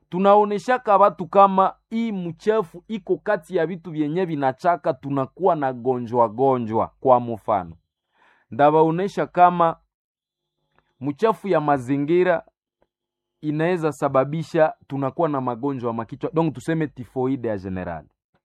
tunaoneshaka watu kama hii mchafu iko kati ya vitu vyenye vinachaka tunakuwa na gonjwa gonjwa kwa mfano ndawaonesha kama mchafu ya mazingira inaweza sababisha tunakuwa na magonjwa makichwa donc tuseme tifoide ya general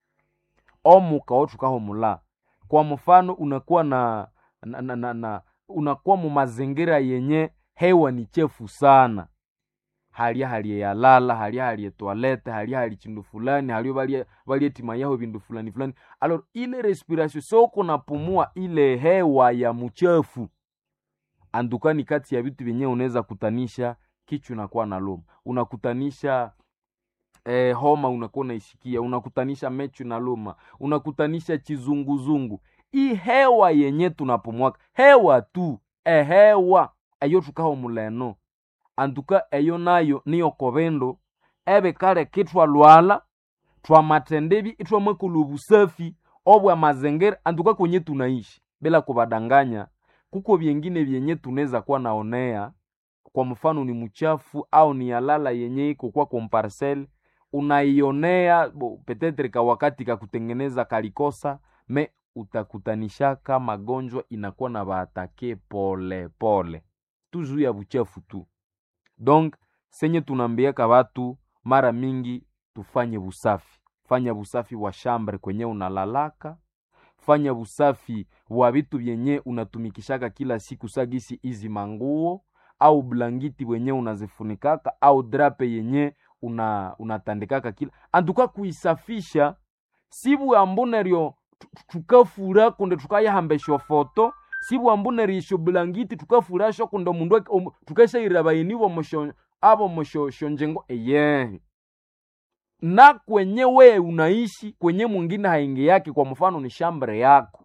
omuka otukaho mula kwa mfano unakuwa na, na, na, na, na unakuwa mu mazingira yenye hewa ni chefu sana halia halie yalala halia halie toilette halia hali chindu fulani halio balie balie tima yao bindu fulani fulani alors ile respiration soko napumua ile hewa ya mchafu andukani kati ya vitu vyenyewe unaweza kutanisha kichwa unakuwa na loma unakutanisha eh, homa unakuwa unaisikia unakutanisha mechu na loma unakutanisha chizunguzungu hii hewa yenye tunapumwaka hewa tu ehewa eyo tukaho muleno antuka eyo nayo niyo kobendo ebe kale kitwalwala twamatendebi itwamwekula obusafi obwa mazingira antuka kwenye tunaishi bila kubadanganya kuko vyengine vyenye tunaweza kuwa naonea kwa mfano ni mchafu au ni yalala yenye iko kwa komparcel unaionea bo, petetre ka wakati ka kutengeneza kalikosa me utakutanishaka magonjwa inakuwa na baatake pole pole tu juu ya buchafu tu donc senye tunaambiaka watu mara mingi tufanye busafi fanya busafi wa shambre kwenye unalalaka fanya busafi wa vitu vyenye unatumikishaka kila siku sagisi izi manguo au blangiti wenye unazifunikaka au drape yenye una unatandikaka kila antuka kuisafisha sibu ambuneryo tukafura kunde tukayahambesha foto sibu ambunerisho blangiti tukafurasho kunde mundu um, tukashairabainiwo mosho abo moshoshonjengo eye na kwenye we unaishi kwenye mwingine haingi yake kwa mfano ni shambre yako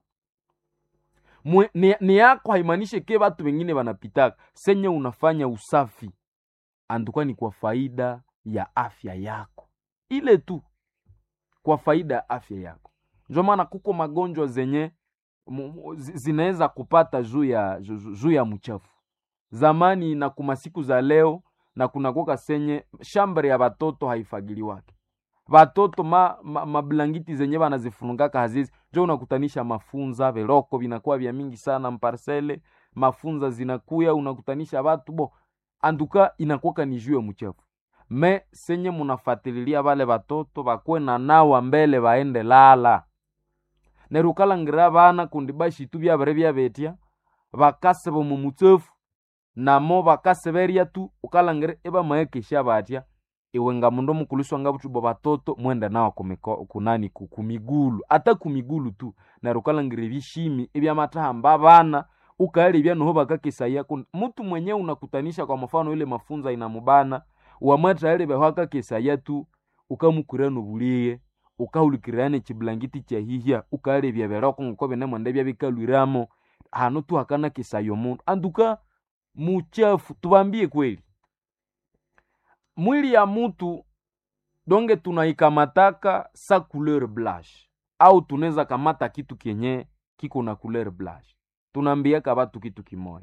Mwe, ni, ni yako haimanishe ke watu wengine wanapitaka senye unafanya usafi anduka ni kwa faida ya afya yako ile tu kwa faida ya afya yako ndio maana kuko magonjwa zenye zinaweza kupata juu ya juu ya mchafu zamani na kuma siku za leo na kunakoka senye shambre ya batoto haifagiliwake batoto ma, ma, mablangiti zenye banazifungaka hazizi njo unakutanisha mafunza veroko vinakuwa vya mingi sana mparsele mafunza zinakuya unakutanisha batu bo anduka inakuwaka ni juu ya mchafu me senye munafatililia bale batoto bakwe na nawa mbele baende lala nerukalangira bana kundi bashitu byabere byabetya bakaseba mu mutsefu namo bakaseberya tu ukalangira ebamaekesha batya iwe nga mundu omukuliswa nga butubo batoto mwende nawa kumiko, kunani kumigulu ata kumigulu tu neryo ukalangira ebishimi ebyamatahamba bana ukaelebya noho bakakesaya mutu mwenye unakutanisha kwa mfano ile mafunza inamubana wamwathaelebyaho akakesaya tu ukamukura nobuliye ukahulikirana ekiblangiti kyahihya ukaelebya beroko ngoko binemwenda byabikalwiramo hano tu hakana kesaya omundu anduka muchafu tubambie kweli mwili ya mutu donge tunaikamataka sa couleur blanche au tunaweza kamata kitu kenye kiko na couleur blanche tunaambiaka batu kitu kimoya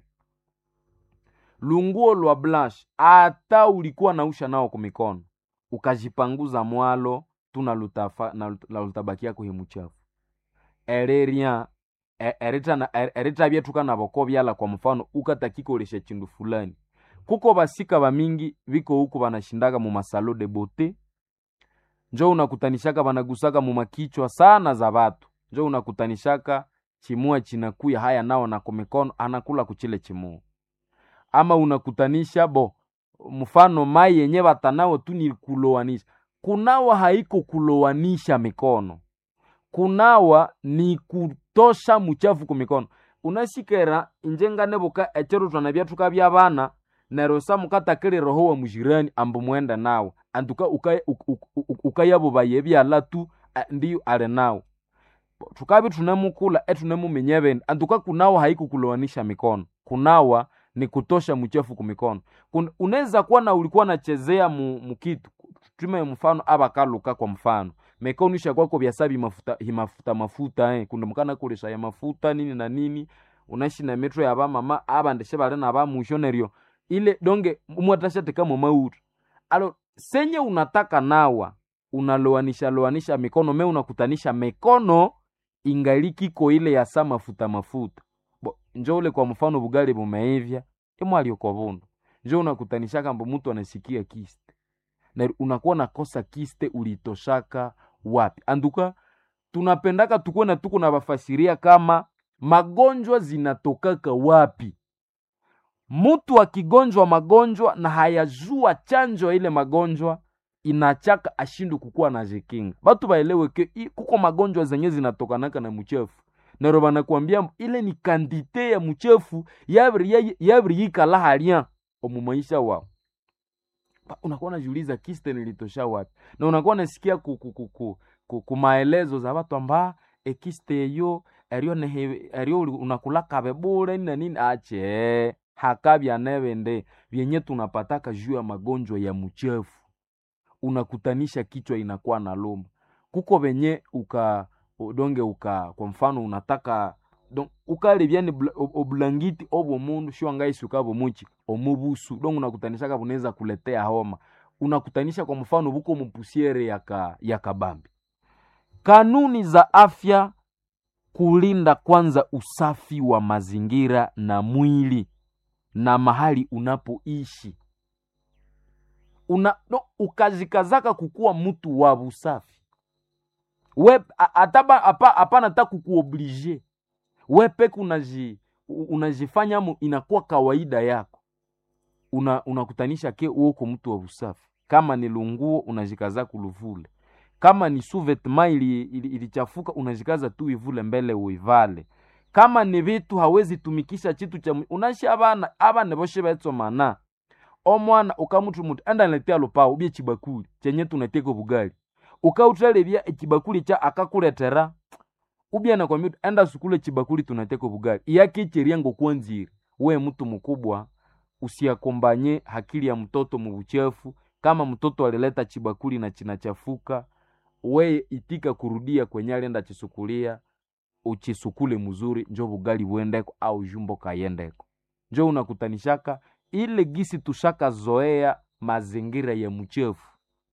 lunguo lwa blanche ata ulikuwa nausha nao kumikono ukajipanguza mwalo tunalutabakiako hemuchafu ereria eritabyetuka naboko byala kwa mfano ukatakikolesha chindu fulani kuko basika bamingi biko huku banashindaga mu masalo de bote njo unakutanishaka banagusaka mu makichwa sana za batu njo unakutanishaka chimua chinakuya haya nao na kumikono anakula kuchile chimua ama unakutanisha bo mfano mai yenye batanao tu ni kulowanisha kunawa haiko kulowanisha mikono kunawa ni kutosha muchafu kumikono unasikera injenga nebuka echero twana byatuka byabana nero samukatakile roho wa mujirani ambu mwenda nawe antuka ukayabubaye byala tu ndiyo ale nawe tukabi tunemukula etunemumenye bende antuka kunawa haikukulowanisha mikono kunawa ni kutosha mchafu kumikono unaweza kuwa na ulikuwa nachezea mu, mukitu tume mfano abakaluka kwa mfano mekonisha kwako byasabi mafuta himafuta mafuta eh kundi mukana kulesha ya mafuta nini na nini unaishi na metro ya bamama abandeshe bale na bamusho neryo ile donge umwatashateka mu mautu alo senye unataka nawa unaloanisha loanisha mikono me unakutanisha mikono ingali kiko ile ya sa mafuta mafuta bo njo ule kwa mfano bugali bumeivya imwalioko bundu njo unakutanishaka mbo mtu anasikia kiste na unakuwa nakosa kiste ulitoshaka wapi anduka tunapendaka tukuwe na tuko na bafasiria kama magonjwa zinatokaka wapi mtu akigonjwa magonjwa na hayajua chanjo ya ile magonjwa inachaka ashindu kukuwa na jikinga batu baelewe ke i- kuko magonjwa zenye zinatokanaka na mchefu nero banakwambia ile ni kandite ya mchefu yabiri yabiri yikala halya omu maisha wao Ba- unakuwa unajiuliza kiste nilitosha wapi na unakuwa unasikia ku, ku, ku, ku, ku, ku maelezo za watu amba ekiste eyo eryo nehe eryo uli- unakulakabe bure na nini ache hakabya nebende vyenye tunapataka juu ya magonjwa ya mchefu unakutanisha kichwa inakuwa na luma kuko venye uka donge uka kwa mfano unataka don ukalebyani obulangiti obwo mundu shiwangaisi ukabo muchi omubusu don unakutanishaka bunaweza kuletea homa unakutanisha kwa mfano buko mupusiere yaka yakabambi kanuni za afya kulinda kwanza usafi wa mazingira na mwili na mahali unapoishi una no, ukazikazaka kukuwa mtu wa busafi we a- ataba hapa hapana ta kukuoblige we peke unaji u- unajifanya mu inakuwa kawaida yako una unakutanisha ke uoko mtu wa busafi kama ni lunguo unajikaza kuluvule kama ni suvetma ili, ili, ilichafuka unajikaza tu ivule mbele uivale kama ni vitu hawezi tumikisha chitu cha mwi- unashi abana abana boshe betsomana omwana ukamutu mutu enda niletea lupao ubye chibakuli chenye tunateka bugali ukautralebya echibakuli cha akakuletera ubye nakwambia uti, enda sukule chibakuli tunateka bugali iyakicheria ngokwanzire we mtu mkubwa usiakombanye hakili ya mtoto mubuchefu kama mtoto alileta chibakuli na chinachafuka we itika kurudia kwenye alienda chisukulia uchisukule mzuri njo bugali buendeko au jumbo kayendeko njo unakutanishaka ile gisi tushaka zoea mazingira ya mchefu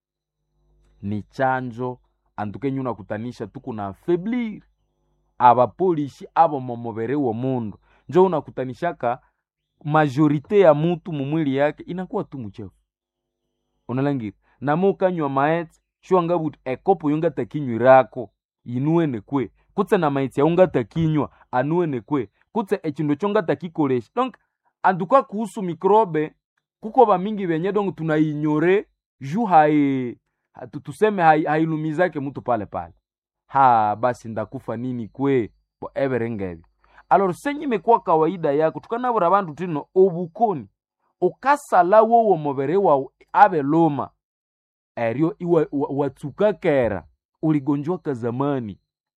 ni chanjo antukenye unakutanisha tuku na afeblir abapolishi abo momobere wo mundu njo unakutanishaka majorite ya mutu mumwili yake inakuwa tu mchefu unalangira namo ukanywa maetse shwangabuti ekopo yongatakinywirako inuene kwe kutse na maitsi yaungatakinywa anuene kwe kutse echindu chongatakikolesha donc antuka kuhusu mikrobe kuko bamingi benye donc tunainyore ju hai ha- tu- tuseme hai- hailumizake mtu pale pale ha basi ndakufa nini kwe bo everengebi alor senye imekuwa kawaida yako tukanabura bantu tino obukoni ukasala wowo mubere wawu abe luma eryo iwa- wa- watsuka kera uligonjwaka zamani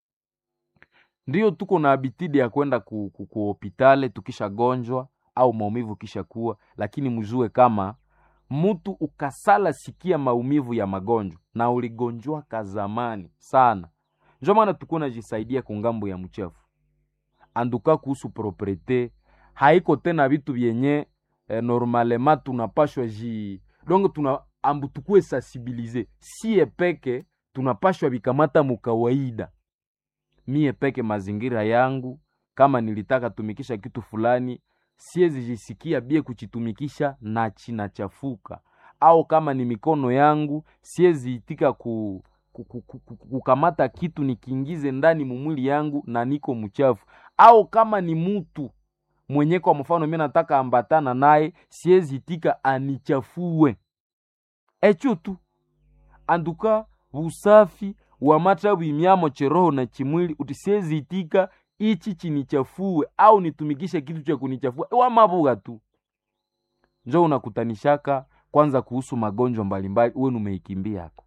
ndiyo tuko na abitidi ya kwenda ku, ku, ku hopitale tukishagonjwa au maumivu kisha kuwa lakini mjue kama mtu ukasala sikia maumivu ya magonjwa na uligonjwaka zamani sana njo maana tuko najisaidia kungambo ya mchafu anduka kuhusu propriete haiko tena vitu vyenye eh, normalema tunapashwa ji donc tuna ambu tukue sensibilize sie peke tunapashwa vikamata mukawaida mie peke mazingira yangu kama nilitaka tumikisha kitu fulani siezi jisikia bie kuchitumikisha na chinachafuka au kama ni mikono yangu siezi itika ku, ku, ku, ku, ku, kukamata kitu nikiingize ndani mumwili yangu na niko mchafu au kama ni mutu mwenye kwa mfano mi nataka ambatana naye siezi itika anichafue echo tu anduka busafi wa mata bwimyamo cheroho na chimwili uti siezi itika ichi chinichafue au nitumikishe kitu cha kunichafua wamabuga tu njo unakutanishaka kwanza kuhusu magonjwa mbalimbali uwe umeikimbia yako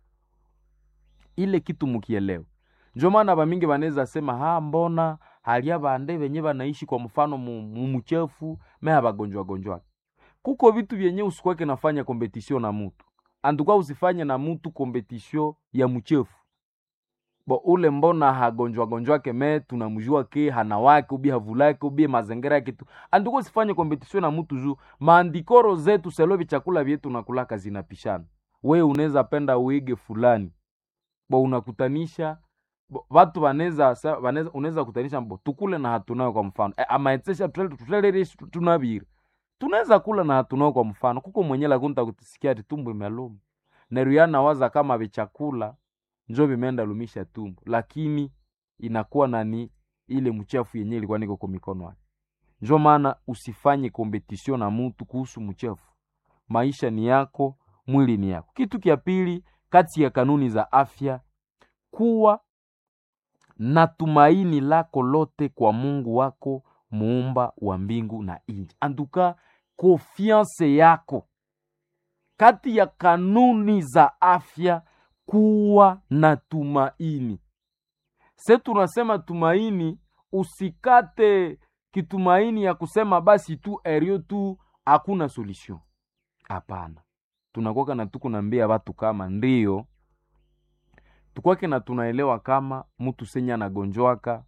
ile kitu mukielewa njo maana bamingi banaweza sema ha mbona halia bande benye banaishi kwa mfano mu- mumuchefu meha bagonjwa gonjwa kuko vitu vyenye usikwake nafanya kompetisio na mutu antuka usifanye na mutu kompetisio ya mchefu bo ule mbona hagonjwa gonjwake me tunamjua ke hana wake ubi havulake ubi mazingira yake tu antuka usifanye kompetisio na mutu juu maandikoro zetu selovi chakula vyetu nakulaka zinapishana we unaweza penda uige fulani bo unakutanisha bo, watu wanaweza sa- wanaweza unaweza kutanisha bo tukule na hatunayo kwa mfano e, amaetesha tutelerishi tunaviri tunaweza kula na hatunayo kwa mfano kuko mwenye lakunta kutisikia ati tumbo imeluma neruyana waza kama vichakula njo vimeenda lumisha tumbo lakini inakuwa nani ile mchafu yenye ilikuwa niko kwa mikono yake njo maana usifanye kompetisio na mutu kuhusu mchafu maisha ni yako mwili ni yako kitu kya pili kati ya kanuni za afya kuwa na tumaini lako lote kwa mungu wako muumba wa mbingu na nchi antuka konfiance yako kati ya kanuni za afya kuwa na tumaini se tunasema tumaini usikate kitumaini ya kusema basi tu erio tu hakuna solution hapana tunakwaka na tukunambia watu kama ndio tukwake na tunaelewa kama mtu senye anagonjwaka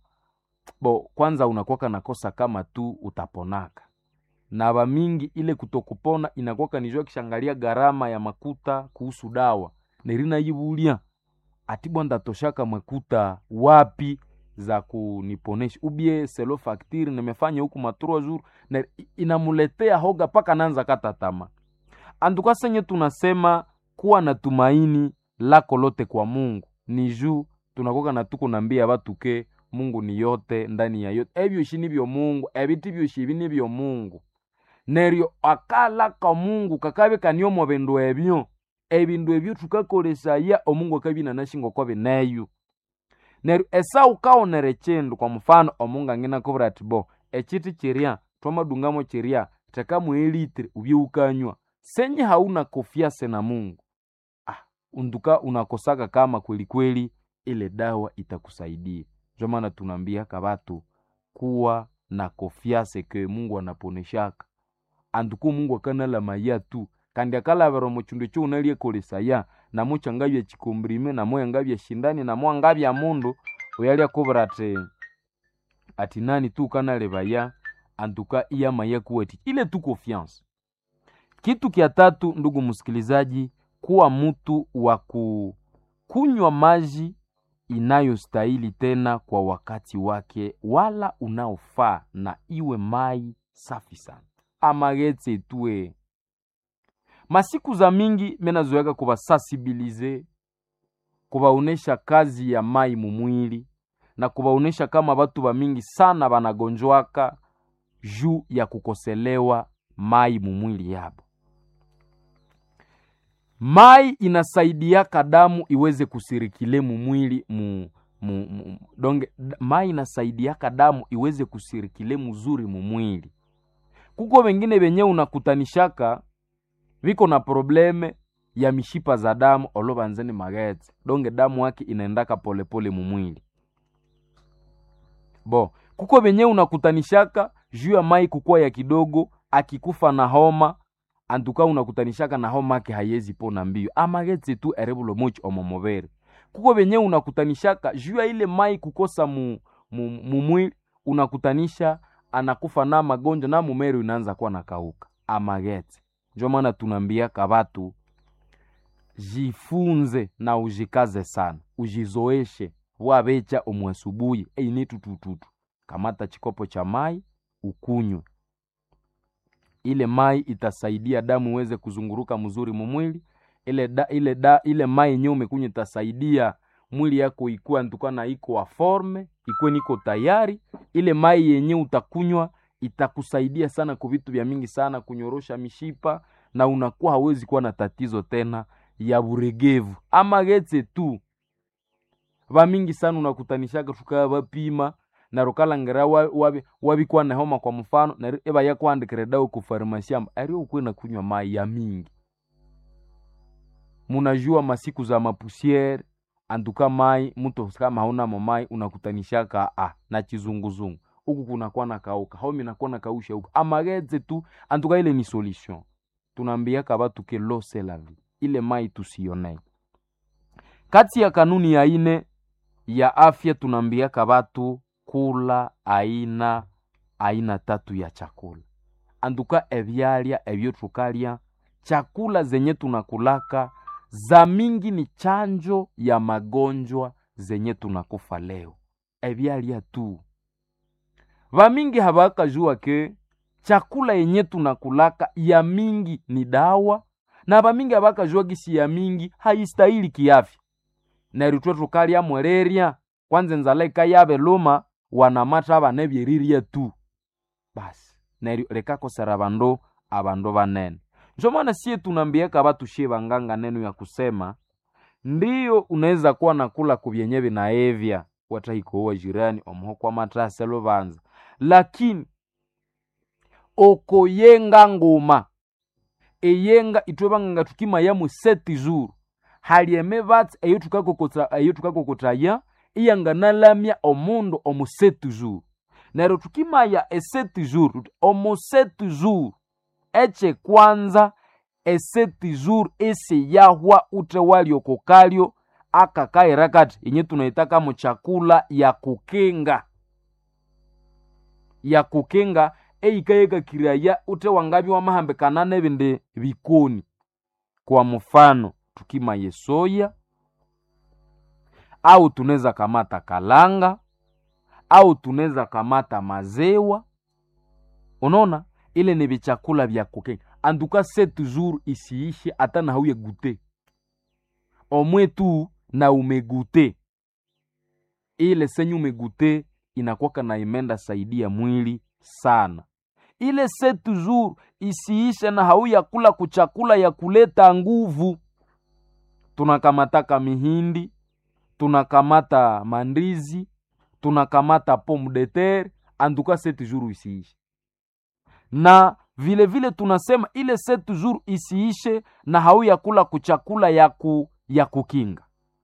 bo kwanza unakwaka nakosa kama tu utaponaka na bamingi ile kutokupona inakwaka nijua kishangalia gharama ya makuta kuhusu dawa nerina yibulia ati bwanda toshaka makuta wapi za kuniponesha ubie selo faktiri nimefanya huku matrua jour na inamuletea hoga paka nanza kata tama anduka senye tunasema kuwa na tumaini lako lote kwa mungu ni juu tunakoka na tuko nambia batu ke mungu ni yote ndani ya yote ebyoshi nibyo mungu ebiti byoshi ebi nibyo mungu neryo akalaka mungu kakabe kaniomo bindu ebyo ebindu ebyo tukakolesaya omungu akabina nashingo kwa bineyo neryo esau kaonere chindu kwa mfano omungu angina kubura ati bo echiti chiria twamadungamo chiria tekamu elitri ubye ukanywa senye hauna kofiase na mungu ah, unduka unakosaka kama kweli kweli ile dawa itakusaidia ndio maana tunaambia kabatu kuwa na kofiase ke mungu anaponeshaka anduku mungu akanala maya tu kandi akalavera muchindu cho unaliekolesaya namo changavya chikombrime namo yangavya shindani namo angavya mundu uyali akuvira ati ati nani tu kanalevaya antuka iya maya kuweti ile tu confiance kitu kya tatu ndugu msikilizaji kuwa mtu wa kunywa maji inayostahili tena kwa wakati wake wala unaofaa na iwe mai safi sana amagetse tue masiku za mingi menazoeka kuvasansibilize kuvaonesha kazi ya mai mumwili na kuvaonesha kama vatu va mingi sana vanagonjwaka juu ya kukoselewa mai mumwili yabo mai inasaidiaka damu iweze kusirikile mumwili mu, mu, mu, donge mai inasaidiaka damu iweze kusirikile muzuri mumwili kuko vengine venye unakutanishaka viko na probleme ya mishipa za damu olovanzeni magetse donge damu yake inaendaka polepole mumwili bo kuko venye unakutanishaka juu ya mai kukuwa ya kidogo akikufa na homa antuka unakutanishaka na homa yake hayezi pona mbio amagetse tu erebulo mochi omomovere kuko venye unakutanishaka juu ya ile mai kukosa mu, mu, mumwili unakutanisha anakufa na magonjwa na mumeri unaanza kuwa nakauka amagetse njo maana tunaambiaka batu jifunze na ujikaze sana ujizoeshe wabecha omwasubuhi eini tutututu kamata chikopo cha mai ukunywe ile mai itasaidia damu iweze kuzunguruka mzuri mumwili ile da, ile da, ile mai yenyewe umekunywa itasaidia mwili yako ikuwa ntukana iko wa forme ikuwe niko tayari ile mai yenye utakunywa itakusaidia sana kwa vitu vya mingi sana kunyorosha mishipa na unakuwa hawezi kuwa na tatizo tena ya buregevu ama getse tu vamingi sana unakutanishaka tukaya vapima na rukalangera wabikuwa wabi na homa kwa mfano na eva yakuandikire dawa ku farmasi amba ario ukwe na kunywa mai ya mingi munajua masiku za mapusiere antuka mai mtu kama hauna mamai unakutanishaka ah, na chizunguzungu huku kunakuwa na kauka homi nakuwa na kausha huku amageze tu antuka ile ni solution tunaambiaka batu ke lo c'est la vie ile mai tusionei kati ya kanuni ya ine ya afya tunaambiaka batu kula aina aina tatu ya chakula antuka ebyalya ebyo tukalya chakula zenye tunakulaka za mingi ni chanjo ya magonjwa zenye tunakufa leo ebyalya tu vamingi havakajua ke chakula yenye tunakulaka ya mingi ni dawa na vamingi havakajua gisi ya mingi haistahili kiafya neryo twe tukalya mwelerya kwanza enzala ikayave luma wanamata vane vyerirya tu basi neryo likakosera vandu avandu vanene njo maana sie tunambiaka vatushie vanganga neno ya kusema ndiyo unaweza kuwa nakula kuvyenye vinaevya watahikowa jirani omuho kwa matase luvanza lakini okoyenga nguma eyenga itwe vanganga tukimayamu seti zuru halieme vatsi eyo tukakokota eyo tukakokotaya iyanganalamya omundu omu seti zuru neryo tukimaya eseti zuru tuti omu seti zuru echekwanza eseti zuru esiyahwa ute waliokokalyo akakaira kati yenye tunaitaka mu chakula ya kukinga ya kukinga eikayekakiraya ute wangabi wamahambikana nebindi bikoni kwa mfano tukimaye soya au tunaweza kamata kalanga au tunaweza kamata mazewa unaona ile ni vichakula vya kukinga anduka se toujours isiishe hata na hauye gute omwe tu na umegute ile senye umegute inakwaka na imenda saidia mwili sana ile se toujours isiishe na hauya kula kuchakula ya kuleta nguvu tunakamataka mihindi tunakamata mandizi tunakamata pomme de terre anduka se toujours isiishe na vile vile tunasema ile sept jours isiishe na hauya kula kuchakula ya, ku, ya kukinga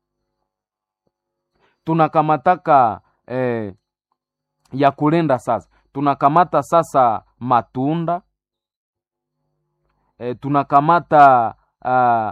tunakamataka eh, ya kulenda sasa tunakamata sasa matunda eh, tunakamata uh,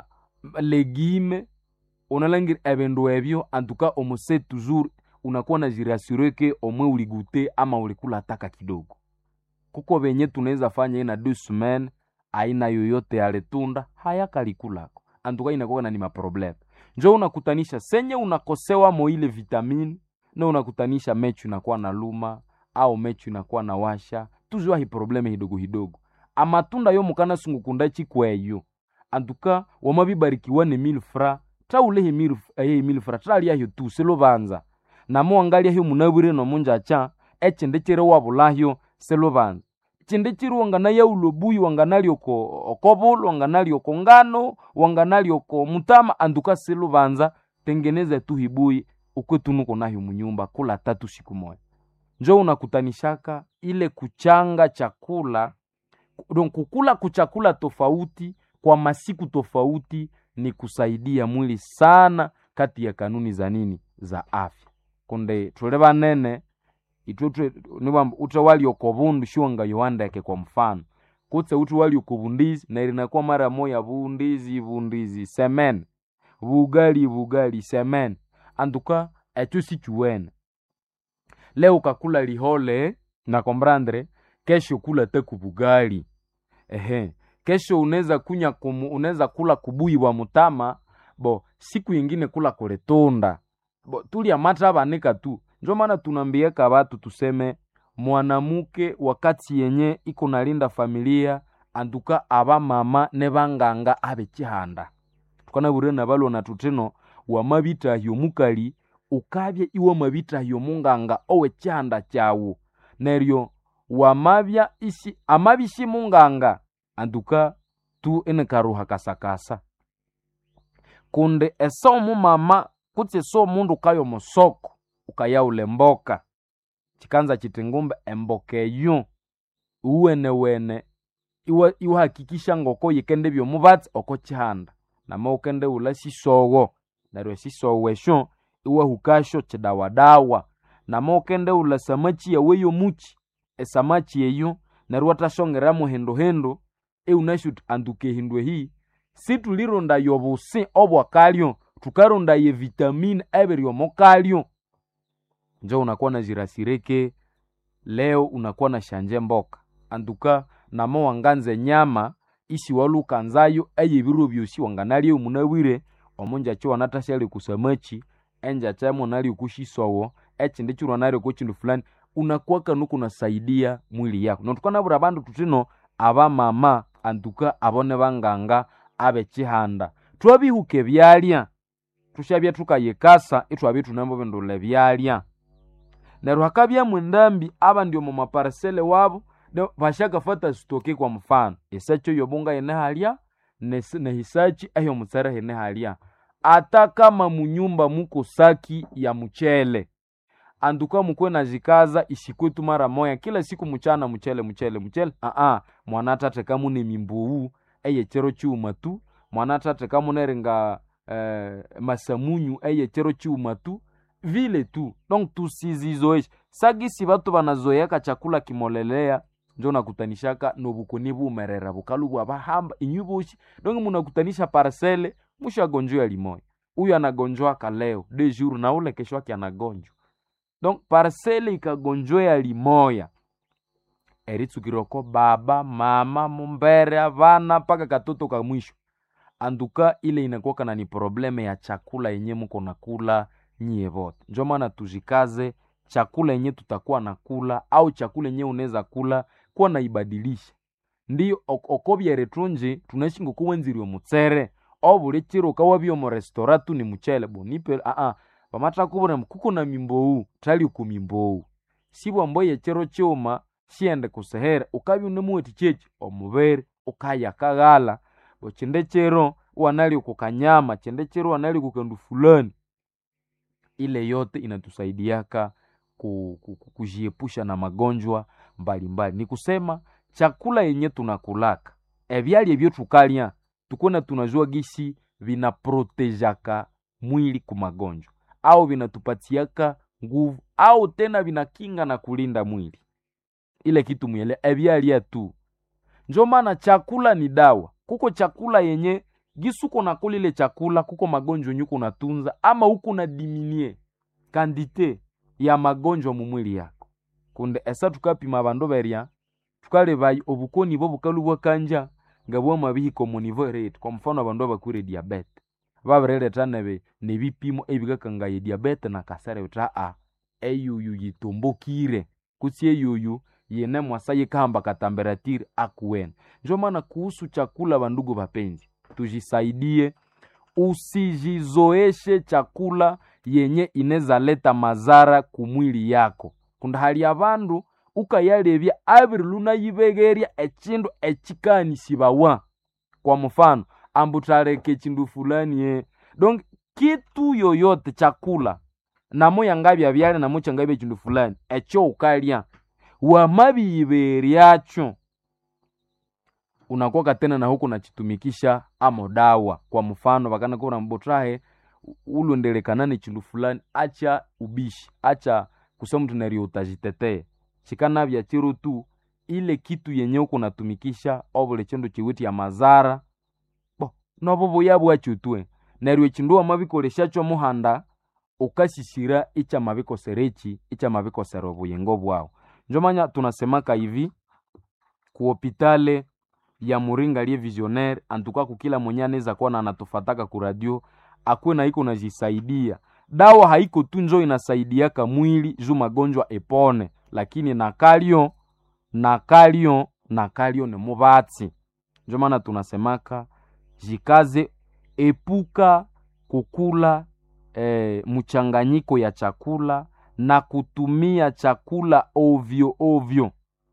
legime unalangira ebindu ebyo antuka omu sept jours unakuwa na jirasure ke omwe uligute ama ulikula taka kidogo kuko venye tunaweza fanya ina deux semaines aina yoyote ya letunda hayakalikulako antuka inakuwa na ni maprobleme njo unakutanisha senye unakosewa mo ile vitamini na unakutanisha mechu inakuwa na luma au mechu inakuwa na washa tuzwa hi probleme hidogo hidogo amatunda yo mukana sungukunda chikweyo antuka wamabibarikiwa ni mil fra traulehi mil, eh, mil fra traliahyo tu selovanza namo wangalyahi munabwire nomunjacha echinde chiri wabulahyo selovanza chinde chiri wanganaya ulobuyi wanganali oko okobulu wanganali oko ngano wanganali oko mutama anduka seluvanza tengeneza tu hibuyi ukwetunuko nayo munyumba kula tatu siku moja njo unakutanishaka ile kuchanga chakula don kukula kuchakula tofauti kwa masiku tofauti ni kusaidia mwili sana kati ya kanuni za nini za afya kunde tule banene itwetwe niwamba ute wali okobundu shiwanga yowandeke kwa mfano kutse uti wali okobundizi na ilinakuwa mara moya bundizi bundizi semen bugali bugali semen antuka echo sichuwene leo kakula lihole na kombrandre kesho kula teku bugali ehe kesho unaweza kunya kumu, unaweza kula kubuyi bwa mutama bo siku yingine kula kuletunda bo tulya mata banika tu njo maana tunambiaka batu tuseme mwanamuke wakati yenye iko nalinda familia antuka aba mama ne banganga abe chihanda tukanabure na balwa na tuteno wamabitahyo mukali ukabya iwe mabitahyo munganga owe chihanda chawu neryo wamabya isi amabishi munganga antuka tu ene karuha kasakasa kunde eso mumama kutse so mundu kayo musoko ukayaula mboka chikanza chiti ngumbe emboka eyo uwenewene iwa iwahakikisha ngoko yikende byomubatsi oko chihanda nama ukende ula sisowo neryo esisowo esyo iwahukasyo chidawadawa nama ukende ula samachi yawe yomuchi esamachi eyo neryo watashongeramu hinduhindu eunashuti anduka ehindu ehi situlironda yobusi obwakalyo tukaronda ye vitamini ebiryomokalyo njo unakuwa na jirasireke leo unakuwa na shanje mboka anduka namo wanganze nyama isi walukanzayo eye biro byosi wanganalye munabwire omunja cho wanatashyali kusamachi enja chamo nali kushisowo echindi chirwa nali kuchindu fulani unakuwaka nuku unasaidia mwili yako notukanabura bandu tutino abamama antuka abone banganga abechihanda twabihuka ebyalya tushabya tukayikasa itwabya tunambo bindula ebyalya neryo hakabyamu endambi abandi omu maparisele wabo ne- bashakafata sitoke kwa mfano esachi eyobunga yene halya nesi- nehisachi eyomutsere hene halya ata kama munyumba muko saki ya mchele anduka mukwe na zikaza isikwetu mara moya kila siku mchana mchele mchele mchele aa mwana tate kamune mimbuwu eyechero chiuma tu mwana tate kamuneringa eh, masamunyu eyechero chiuma tu vile tu donc tusizizoeshe sagisi batu banazoeyaka chakula kimolelea njo nakutanishaka nobukoni bumerera bukalu bwabahamba inyu boshi donc munakutanisha parcele mushagonjwa limoya huyu anagonjwaka leo de jour na ule kesho yake anagonjwa donc parcele ikagonjwea limoya eritsukirwako baba mama mumbere avana mpaka katoto ka mwisho anduka ile inakuwaka na ni probleme ya chakula yenye muko nakula nyie vote njo maana tujikaze chakula yenye tutakuwa nakula au chakula yenye unaweza kula kuwa naibadilisha ndiyo ok- okobyere tunji tunaishi ngokuwenzirwe mutsere obuli chiro ukawabyo mu restora tu ni muchele bonipe aa pamatakubura kuko na mimbowu tali ku mimbowu sibwa mboye chiro chuma siende kusehere ukabya unemuweti chechi omubere ukaya kaghala bo chinde chiro wanali kukanyama chinde chiro wanali kukandu fulani ile yote inatusaidiaka ku, ku, ku, kujiepusha na magonjwa mbalimbali ni kusema chakula yenye tunakulaka ebyali ebyo tukalya tukona tunajua gisi vinaprotejaka mwili ku magonjwa au vinatupatiaka nguvu au tena vinakinga na kulinda mwili ile kitu mwele ebyalya tu njo maana chakula ni dawa kuko chakula yenye gisuko nakula ile chakula kuko magonjwa yenye uko natunza ama uko na diminie kandite ya magonjwa mu mwili yako kunde esa tukapima bandu berya tukaleba obukoni bwo bukalu bwakanja nga bwama bihika mu niveau rate kwa mfano abandu abakwire diabete babireleta nebe nebipimo ebikakangaye diabete na kasere uta a eyuyu yitumbukire kutsi eyuyu yene mwasa yikahamba katamberatiri akuwena njo maana kuhusu chakula bandugu bapenzi tujisaidie usijizoeshe chakula yenye ineza leta mazara kumwili yako kunda hali abandu ukayalebya abiri lunayibegerya echindu echikanishibawa kwa mfano ambu taleka echindu fulani ye donc kitu yoyote chakula namo yangabya byale namo changabya echindu fulani echo ukalya wamabiyiberyacho unakuwa tena na huku nachitumikisha amo dawa kwa mfano vakana kura mbotrahe ulondelekanane chindu fulani acha ubishi acha kusema mtu nario utajitetee chikanavya chiro tu ile kitu yenye uko natumikisha ovule chindu chiwiti ya mazara bo novo buyabwacho tue neryo echindu wamabikoleshacho muhanda ukashishira icha mabikoserechi icha mabikosera obuyingo bwawu njomanya tunasemaka hivi kuhopitale ya muringa liye visionaire antuka kukila mwenye anaweza kuwa na anatufataka ku radio akuwe na iko najisaidia dawa haiko tu njo inasaidiaka mwili juu magonjwa epone lakini nakalyo nakalyo nakalyo ni mubatsi njo maana tunasemaka jikaze epuka kukula eh, mchanganyiko ya chakula na kutumia chakula ovyo ovyo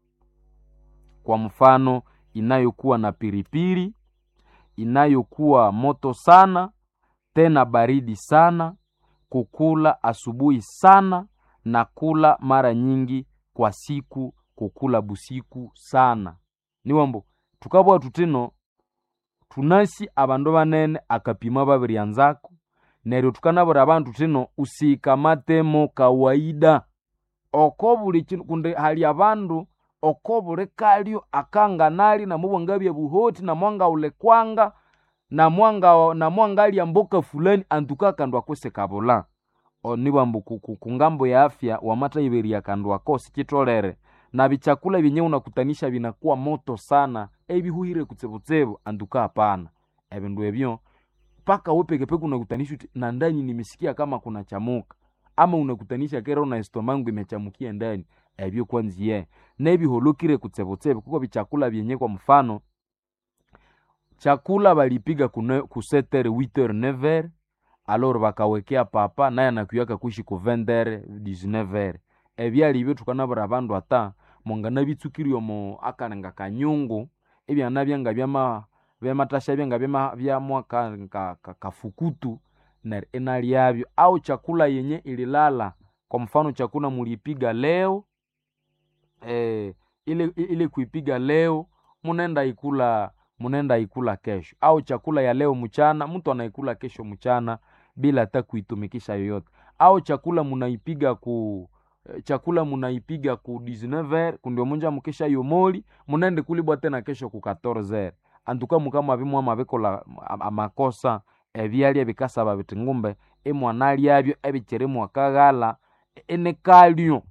kwa mfano inayokuwa na piripiri inayokuwa moto sana tena baridi sana kukula asubuhi sana na kula mara nyingi kwa siku kukula busiku sana niwambo tukabwa tutino tunasi abandu banene akapima babiryanzako neryo tukanabura abantu tino usikamatemo kawaida oko buli chinu kundi hali abandu oko buli kalyo akanganali namubwangabya buhoti namwanga ulekwanga namwanga namwangalya mboka fulani antuka kandu akose kabula onibwambu kungambo ya afya wamatayiberya kandu ako sichitolere na bichakula byenye unakutanisha binakuwa moto sana ebihuhire kutsebutsebo antuka hapana ebindu ebyo mpaka we pekepeke unakutanisha uti, na ndani nimesikia kama kuna chamuka ama unakutanisha kera una estomangu imechamukia ndani ebyo kwanziye nebiholokire kutsebotsebe kuko bichakula byenye kwa mfano chakula balipiga ku 7h 8h 9h alors bakawekea papa naye anakuyaka kuishi ku 20h 19h ebyali ibyo tukanabura abandu ata mongana bitsukiri omo akalenga kanyungu ebyana byanga byama byamatasha byanga byama byamwa ka, ka, ka, kafukutu na ena lyabyo au chakula yenye ililala kwa mfano chakula mulipiga leo eh, ile, ile kuipiga leo munenda ikula munenda ikula kesho au chakula ya leo mchana mtu anaikula kesho mchana bila hata kuitumikisha yoyote au chakula munaipiga ku chakula munaipiga ku 19h kundio munja mukesha yomoli munende kulibwa tena kesho ku 14h antuka mukama bimwa mabikola amakosa ebyalya bikasaba biti ngumbe emwana lyabyo ebikiri mwakaghala enekalyo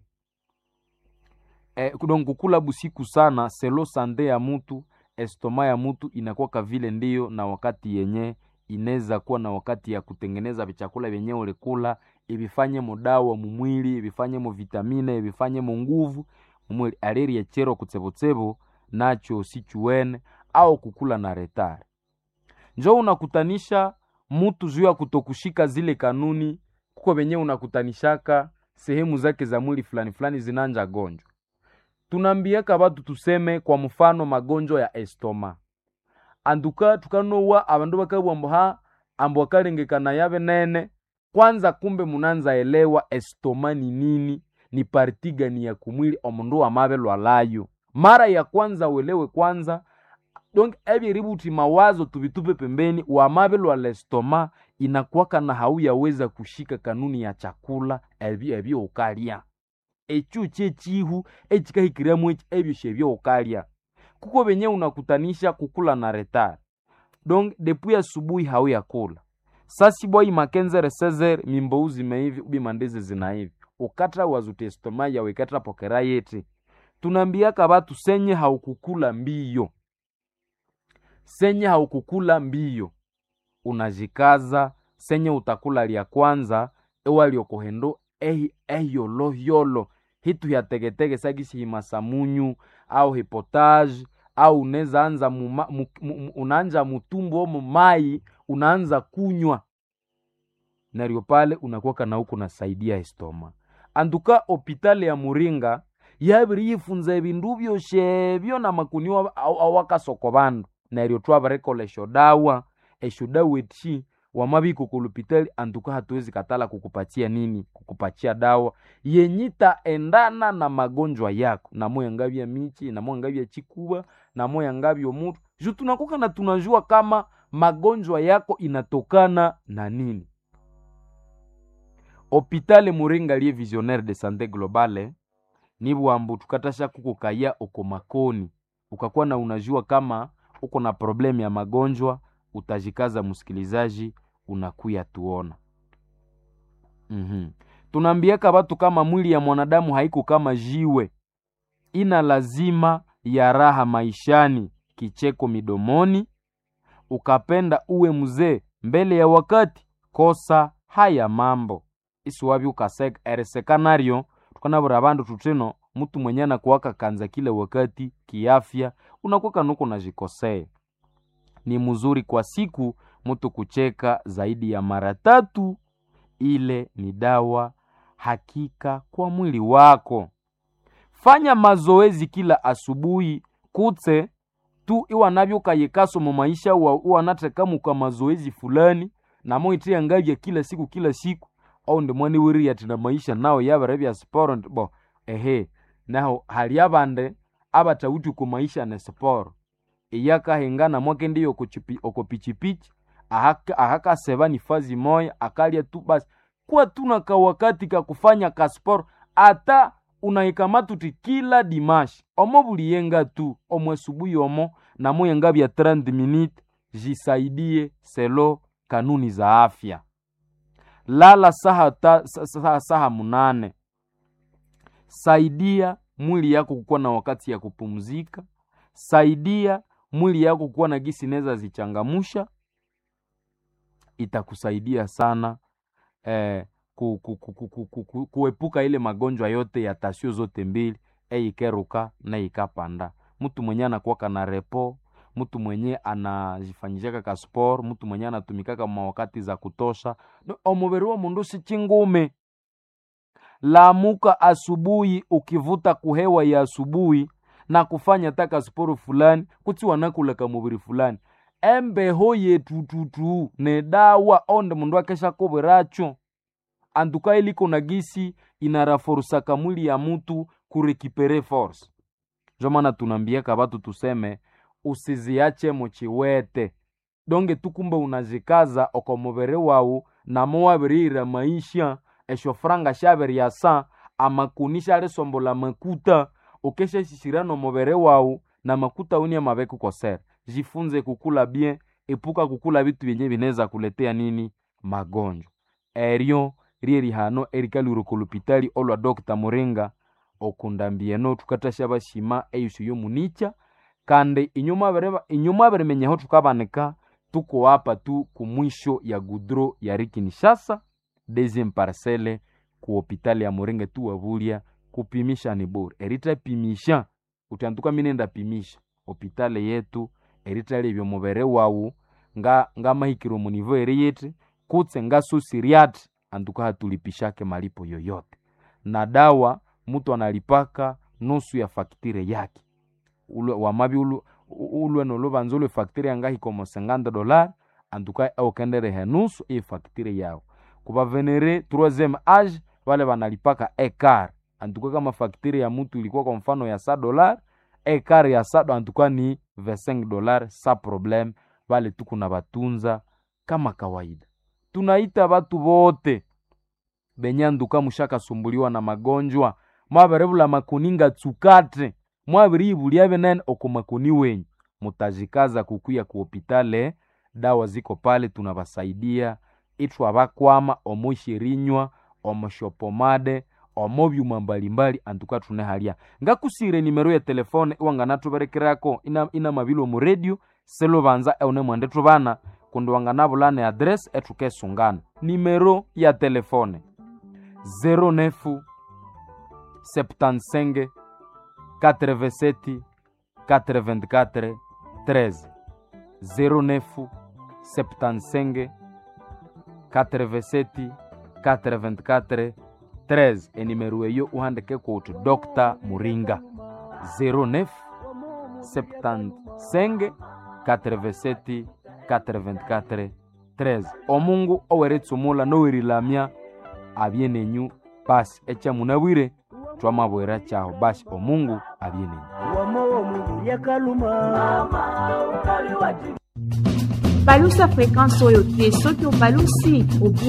e, donc kukula busiku sana selo sande ya mutu estoma ya mutu inakuwa vile ndiyo na wakati yenye inaweza kuwa na wakati ya kutengeneza vichakula vyenye ulikula ibifanye mudawa mumwili ibifanye mu vitamine ibifanye mu nguvu mumwili aleri echero kutsebotsebo nacho sichuene au kukula na retare njo unakutanisha mutu juu ya kutokushika zile kanuni kuko venye unakutanishaka sehemu zake za mwili fulani fulani zinanja gonjwa tunambiaka batu tuseme kwa mfano magonjwa ya estoma anduka tukanowa abandu bakabwambo ha ambo akalengekana yabe nene kwanza kumbe munanza elewa estoma ni nini ni parti gani ya kumwili omundu amabe lwalayo mara ya kwanza uelewe kwanza donc ebyeributi mawazo tubitupe pembeni wamabe lwa lestoma inakwaka na hauyaweza kushika kanuni ya chakula ebyo ebyo ukalya echu chechihu echikahikiriamu echi ebyo shebyo ukalya kuko benye unakutanisha kukula na retard donc depuis asubuhi hauyakula sasibwai makenzere sezer mimbou zimeivi ubi mandezi zinaivi ukatra wazutestoma yawe ikatra pokera yeti tunambiaka batu senye haukukula mbiyo senye haukukula mbiyo unajikaza senye utakula lya kwanza ewaliokohendo ehi ehiyolohiyolo hitu hyategetege sagisi himasamunyu au hipotage au unaweza anza muma, mu, mu, unaanja mutumbu omo mai unaanza kunywa naryo pale unakuwaka na huku nasaidia estoma anduka opitali ya muringa yabiri yifunza ebindu byoshebyo na makuniwa awakasoko bandu neryo twabarekola eshodawa eshodawa eti wamabiko kulupitali antuka hatuwezi katala kukupatia nini kukupatia dawa yenyita endana na magonjwa yako namoya ngabya michi namoya ngabya chikuba namoya ngabya mutu ju tunakuka na tunajua kama magonjwa yako inatokana na nini hopitale muringa liye visionnaire de sante globale ni bwambu tukatasha kukukaya uko makoni ukakuwa na unajua kama uko na problemu ya magonjwa utajikaza msikilizaji unakuya tuona mm-hmm. tunaambiaka batu kama mwili ya mwanadamu haiko kama jiwe ina lazima ya raha maishani kicheko midomoni ukapenda uwe mzee mbele ya wakati kosa haya mambo isiwabi ukaeresekanario tukanabura bandu tutino mtu mwenye anakuwaka kanza kila wakati kiafya unakuwaka nuko najikosea ni mzuri kwa siku mtu kucheka zaidi ya mara tatu ile ni dawa hakika kwa mwili wako fanya mazoezi kila asubuhi kutse tu iwanavyokayekaso mu maisha iwanatekamuka mazoezi fulani namoitia ngavya kila siku kila siku au ndimwani wiri ati na maisha nao yabere bya sporo bo ehe naho hali abande abatawuti ku maisha ne sporo iyakahengana mwake ndiyo oko pichipichi ahakaseba ni fazi moya akalya tu basi kuwa tuna kawakati kakufanya kasporo ata unaikamatuti kila dimashi omo buliyenga tu omwe subuhi omo namoyenga bya 30 minute jisaidie selo kanuni za afya lala saha, ta, saha, saha munane saidia mwili yako kukuwa na wakati ya kupumzika saidia mwili yako kuwa na gisi neza zichangamusha itakusaidia sana eh, ku, ku, ku, ku, ku, ku, ku, kuepuka ile magonjwa yote ya tasio zote mbili eikeruka na ikapanda mtu mwenye anakuwaka na repo mtu mwenye anajifanyishaka ka sport mtu mwenye anatumikaka mawakati za kutosha no, omubiri wa mundu si chingume lamuka asubuhi ukivuta kuhewa ya asubuhi na kufanya taka sporo fulani kuti wanakulaka mubiri fulani embeho yetututu ne dawa onde mundu akesha kobweracho antuka iliko na gisi inaraforusaka mwili ya mutu kurekipere force njo maana tunambiaka batu tuseme usiziache muchiwete donge tukumbe unazikaza oko mubiri wawu namo wabirira maisha esho franga shabiryasa amakuni shalisombola makuta ukeshashishira nomubere wawu na makuta uni amabeku kosera jifunze kukula bien epuka kukula bitu byenye bineza kuletea nini magonjwa eryo rye rihano erikalwire kolupitali olwa dr muringa okundambieno tukatasha bashima eyusu yomunicha kandi inyuma abirimenyeho tukabanika tuko hapa tu kumwisho ya gudro ya rikinishasa deuxième parcelle ku hopitali ya muringa tu wabulya kupimisha ni bure eritapimisha utanduka minenda pimisha hopitali yetu eritalebya omubere wawu nga ngamahikiro munivo eri yiti kutse ngasusiriati anduka hatulipishake malipo yoyote na dawa mutu analipaka nusu ya faktire yake ulwe wamabi ulwe, ulwe nolubanza ulwe faktire yangahikomo 50 dolar anduka aukenderehe nusu iyi faktire yawo kubavenere troisième age vale vanalipaka ekar antuka kama faktire ya mutu ilikuwa kwa mfano ya sa dolar ekar ya sado antuka ni 25 dolar sa problem vale tuku na batunza kama kawaida tunaita batu bote benye anduka mushakasumbuliwa na magonjwa mwaberevula makuninga tsukate mwabiriibuliave nene oko makuni wenyu mutajikaza kukuya ku hopitale dawa ziko pale tunabasaidia ithu abakwama omushirinywa omushopomade omobyuma mbalimbali antuka tunehalya ngakusire nimero ya telefone iwanganatuberekerako ina, ina mabilo mu radio selubanza eune mwende tubana kundi wanganabulana adresi etukesungana nimero ya telefone 09 75 87 84 13 09 75 87 84 13 enimero eyo uhandike kuti dr muringa 09 75 87 84 13 omungu oweretsumula nowerilamya abye nenyu basi echa munabwire twamabwera chaho basi omungu abye nenyu balusa fréquence oyo te soki obalusi obu